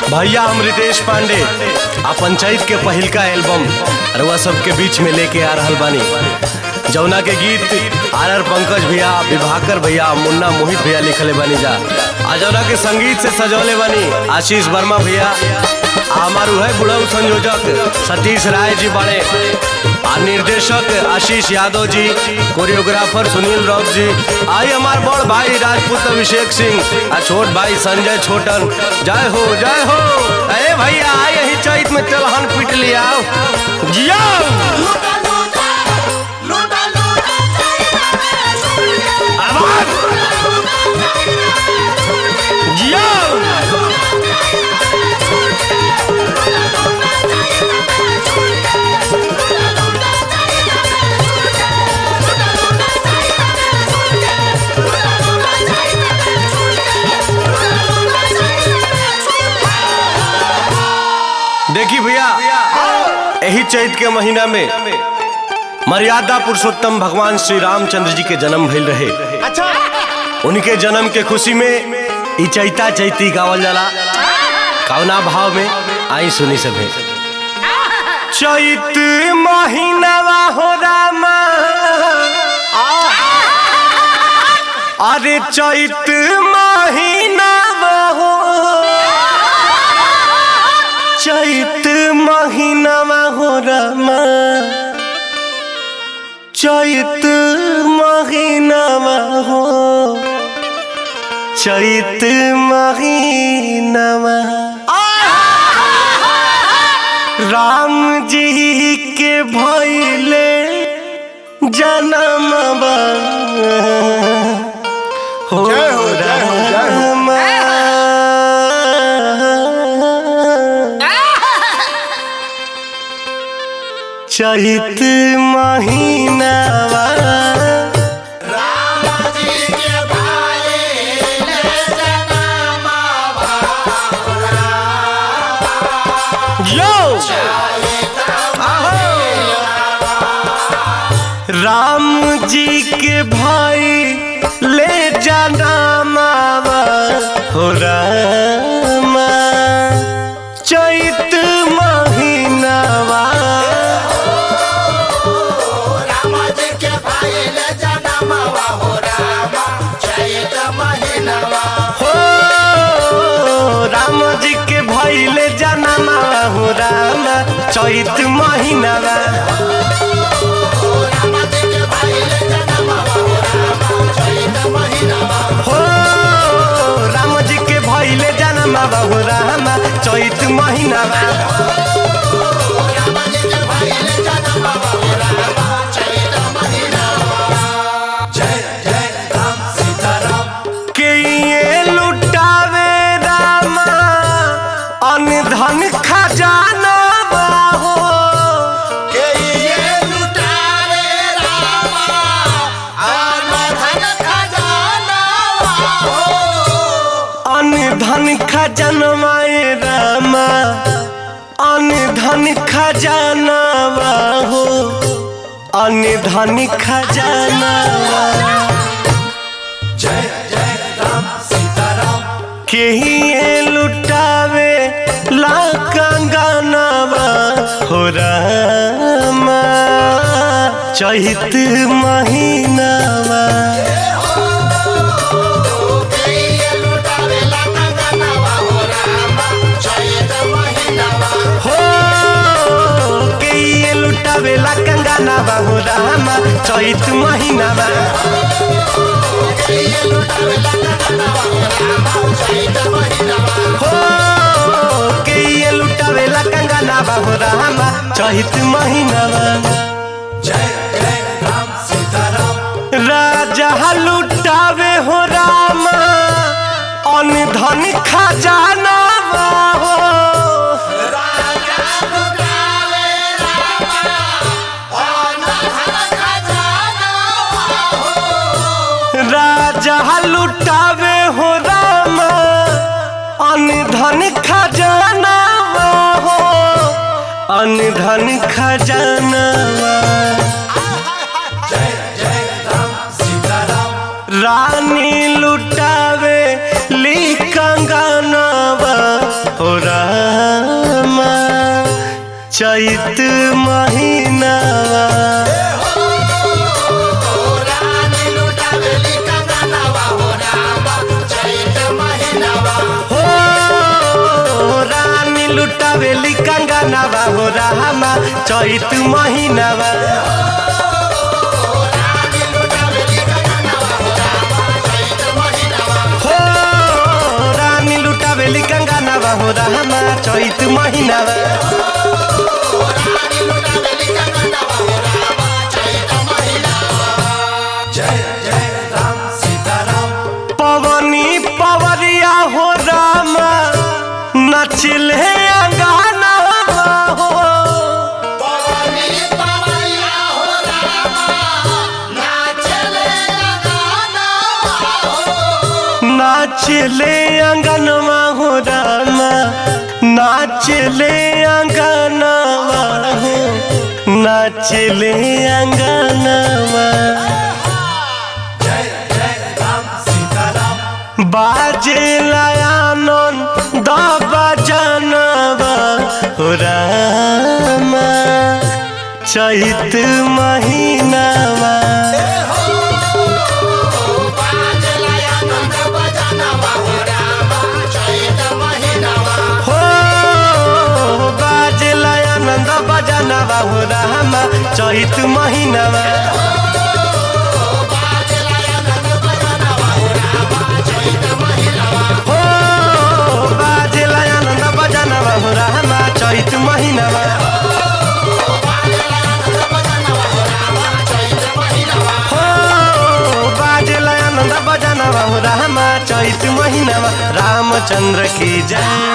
भैया हम रितेश पांडे आ पंचायत के पहिलका एल्बम रउआ सबके बीच में लेके आ रहल बानी जौना के गीत आर आर पंकज भैया विभाकर भैया मुन्ना मोहित भैया लिखले बानी जा आ जौना के संगीत से सजौले बानी आशीष वर्मा भैया आ हमार है बुढ़ऊ संयोजक सतीश राय जी बड़े आ निर्देशक आशीष यादव जी कोरियोग्राफर सुनील राउत जी आई हमार बड़ भाई राजपूत अभिषेक सिंह आ छोट भाई संजय छोटन जय हो जय हो अरे भैया आई यही चैत में तेलहन पीट लिया जिया लूटा लूटा लूटा लूटा आवाज जिया देखी भैया यही चैत के महीना में मर्यादा पुरुषोत्तम भगवान श्री रामचंद्र जी के जन्म भइल रहे अच्छा उनके जन्म के खुशी में ई चैता चैती गावल जाला कौना भाव में आई सुनी सभे चैत महीनावा हो रामा अरे चैत महीनावा हो चैत महीनावा हो रामा चैत महीनावा हो चैत महीनावा राम जी के भैले जनमवा हो जय हो, जय हो, जय हो। रामा। चैत महीनावा यो राम जी के भाई ले जाना मावा हो रामा चैत महीनावा हो राम जी के भाई ले जाना मावा हो रामा चैत महीनावा हो राम जी के भाई ले जाना मावा हो रामा चैत महीनावा के ये लुटावे रामा अनधन खजाना हो अनधन खजनवाए रामा अनधन खजानावा हो अनधन खजानावा के ये लुटावे ला कंगनावा हो रामा चैत महीनावा हो के ये लुटावे ला कंगनावा हो रामा चैत महीनावा हो के ये लुटावे ला कंगनावा हो रामा चैत महीनावा राजा लुटावे हो रामा अनधन खजाना हो राजा लुटावे हो रामा अनधन खजाना हो अनधन खजाना रानी लुटावे ली कंगनवा हो रा चैत महीनावा रानी लुटावेली कंगनवा हो रामा चैत महीनावा हो रानी लुटावेली कंगनावा हो रामा चैत महीनावा रानी लुटावेली कंगनवा हो रामा चैत महीनावा हो रानी लुटावेली कंगनावा हो रामा चैत महीनावा रानी लुटावेली कंगनवा हो रामा चैत महीनावा जय जय राम सीताराम पवनी पवरिया हो रामा नचिले अंगनावा हो पवनी पवैया हो रामा नाचले गानवा हो नाचले अंगनवा हो रामा नाचले अंगनवा हो नाचले अंगनवा जय जय राम सीताराम बाजे लयानन दबा जनवा हो रामा चैत महीनावा बाजला आनंद बजानवा हो रामा चैत महीनावा हो बाजे लयानंद बजनवा हो रामा चैत महीनावा बाजला आनंद बजानवा हो रामा चैत महीनावा हो बाजे लयानंद बजनवा हो रामा चैत महीनावा बाजला आनंद बजानवा हो रामा चैत महीनावा हो बाजे लयानंद बजनवा हो रामा चैत महीनावा रामचंद्र की जय